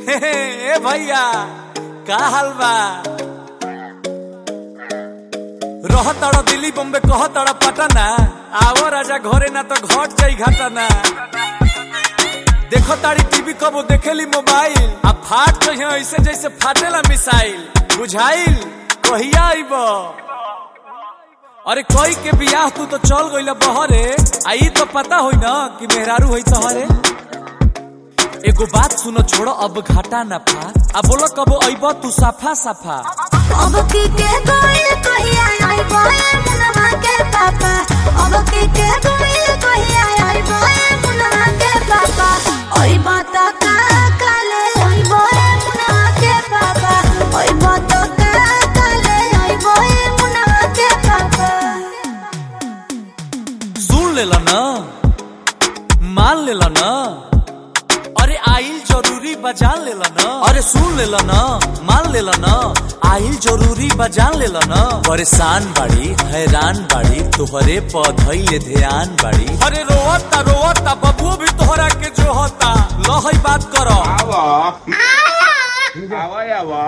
ए भैया का हाल बा रह तड़ दिल्ली बॉम्बे कह तड़ पटना आवो राजा घरे ना तो घट जाई घटना देखो तारी टीवी कबो देखेली मोबाइल आ फाट तो यहाँ ऐसे जैसे फाटेला मिसाइल बुझाइल कहिया आइब अरे कोई के बियाह तू तो चल गइल बहरे आई तो पता होई ना कि मेहरारू होई तोहरे एगो बात सुनो छोड़ो अब घाटा ना फा अब बोलो कबो अइब तू साफा साफा अब की के गोइल कहिया आई बोए मुनवा के पापा अब की के गोइल कहिया आई बोए मुनवा के पापा ओई बात का काले आई बोए मुनवा के पापा ओई बात का काले आई बोए मुनवा के पापा सुन लेला ना मान लेला ना अरे आइल जरूरी बजान लेला ना अरे सुन लेला ना मान लेला ना आइल जरूरी बजान लेला ना परेशान बाड़ी हैरान बाड़ी तोहरे पौधई ध्यान बाड़ी अरे रोवता रोवता बबुओ भी तोहरा के जो होता लहई बात करो Awo. Awo ya wo.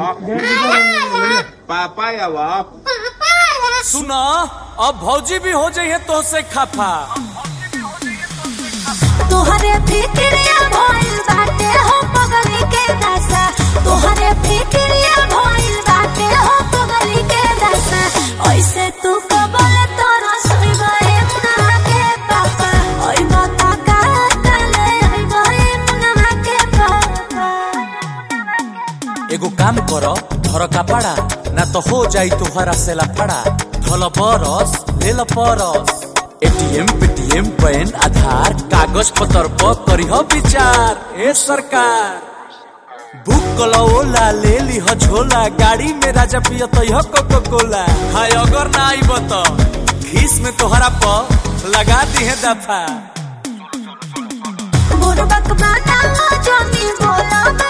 Papa ya wo. सुना अब भौजी भी हो जाइए तो से खफा तोहरे फिक्रिया भइल बाटे हो पगली के दशा तोहरे फिक्रिया भइल बाटे हो पगली के दशा ऐसे तू कबल तोरा सुइबे मुनवा के पापा ओइ बता का काले ओइ बे मुनवा के पापा एगो काम करो धर कपड़ा ना तो हो जाई तुहरा से लफड़ा धल बरस ले ल परस एटीएम पेटीएम पैन आधार कागज पत्र पर करिह विचार ए सरकार बुक कलो ओला ले ली ह झोला गाड़ी में राजा पिय तो यह कोको कोला हाय अगर ना आइब तो खीस में तोहरा पर लगा दी है दफा बुरबक बाटा जमी बोला